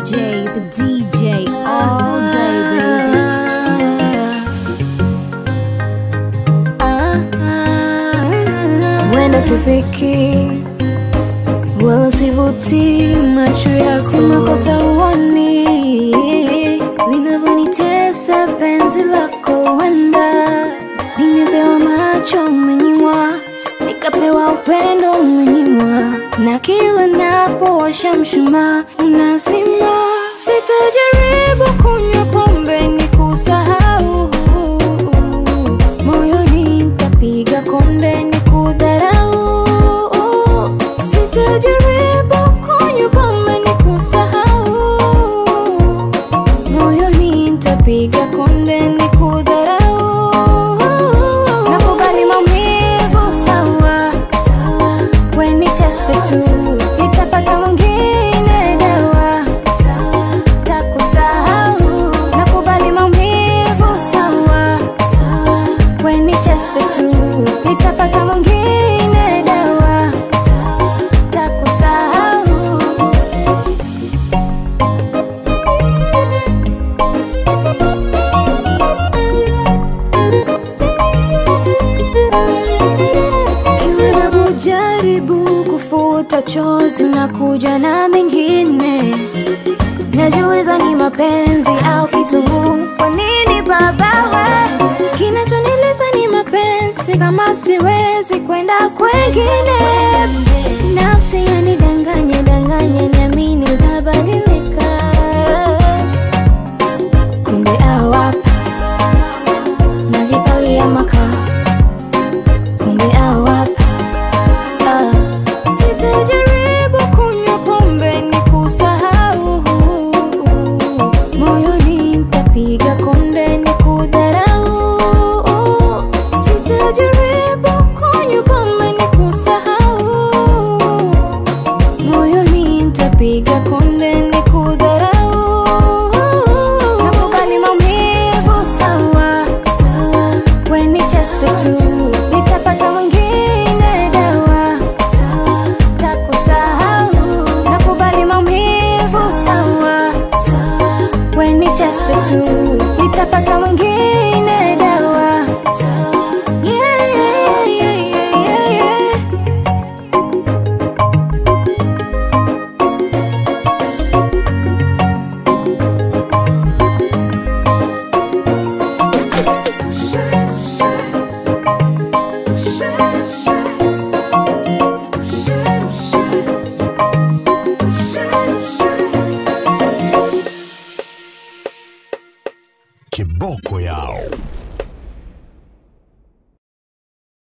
J, the DJ, all day, baby. Wenda sifiki wala sivuti macho yako, si makosa uoni linavyonitesa penzi lako. Wenda nimepewa macho umenyimwa, nikapewa upendo umenyimwa, na kila napowasha mshumaa unazima. Sitajaribu kunywa pombe ni kusahau moyoni nitapiga konde ni kudharau. Sitajaribu kunywa pombe ni kusahau, moyoni nitapiga konde ni kudharau. Nakubali maumivu sawa, we nitese tu, nitapata mwingine dawa takusahau. Nakubali maumivu sawa, we nitese tu, nitapata mwingine dawa takusahau. Kila napojaribu kufuta chozi na kuja na mengine, najiuliza ni mapenzi au kitunguu. Kwa nini baba we? Kinachonileza ni mapenzi, kama siwezi kwenda kwengine. Nafsi yanidanganya danganya, niamini utabadilika, kumbe awapa najipalia makaa kumbe awapa ah. Sitajaribu kunywa pombe ni kusahau, moyoni nitapiga konde ni kudharau. Sitajaribu kunywa pombe ni kusahau, moyoni nitapiga konde ni kudharau. Nakubali maumivu sawa, we nitese tu, nitapata mwingine dawa takusahau. Nakubali maumivu sawa, we nitese tu, nitapata mwingine dawa Yeah, yeah, yeah, yeah, yeah. Kiboko yao.